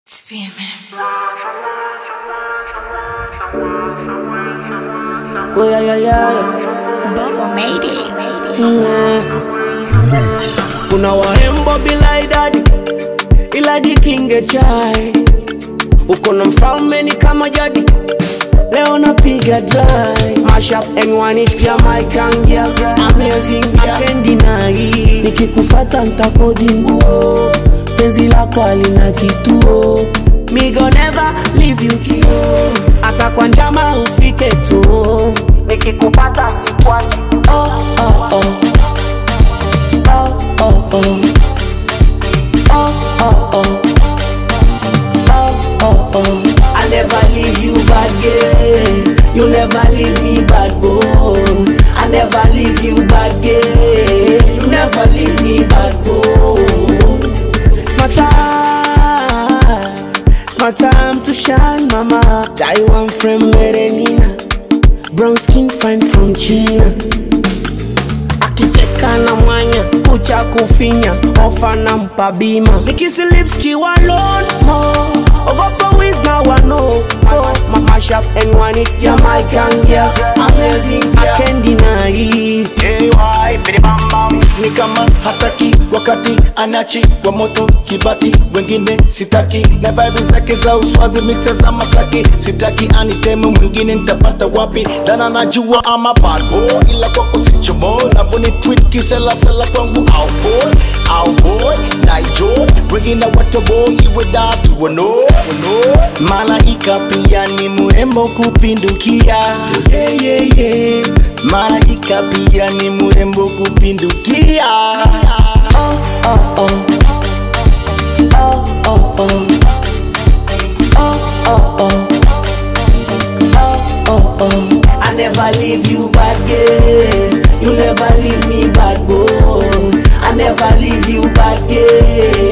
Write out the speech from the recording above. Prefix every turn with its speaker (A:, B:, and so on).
A: Oh yeah yeah yeah.
B: Bongo made it.
A: Mm. Kuna wahembo bila idadi, ila jikinge chai. Uko na mfalme ni kama jadi, leo napiga dry. Mashup anyone is Jamaican girl, amazing girl, I can't deny. Nikikufata ntakodi nguo, penzi lako halina kituo. Me go never leave you kio, hata kwa njama ufike tu. Nikikupata sikwachi. Oh, oh, oh. Oh, oh, oh. Oh, oh, oh. Oh, oh, oh. I never leave you bad girl. You never leave me bad boy. I never leave you bad girl. You never leave me bad boy. It's my time. It's my time to shine, mama. Taiwan from Merenina. Brown skin fine from China. Akicheka na mwanya, kucha kufinya, ofa na mpa bima. Nikisi lips kiwa alone mo. Ogopa wiz na wano. Oh, mama shop anyone it Jamaican girl, amazing girl. I can't deny.
C: ni kama hataki wakati anachi wa moto kibati wengine sitaki na vibe zake za uswazi mixe za masaki sitaki aniteme mwingine nitapata wapi dana najua ama bad boy ila kwako sichomo navoni tweet kiselasela kwangu au boy au boy na enjoy wengine watobo iwe datu wano wano malaika pia ni mrembo kupindukia yeah, yeah, yeah. malaika pia ni mrembo kupindukia
A: Oh, oh, oh. Oh, oh, oh. Oh, oh, oh. Oh, oh, oh. I never leave you bad girl. You never leave me bad boy. I never leave you bad girl.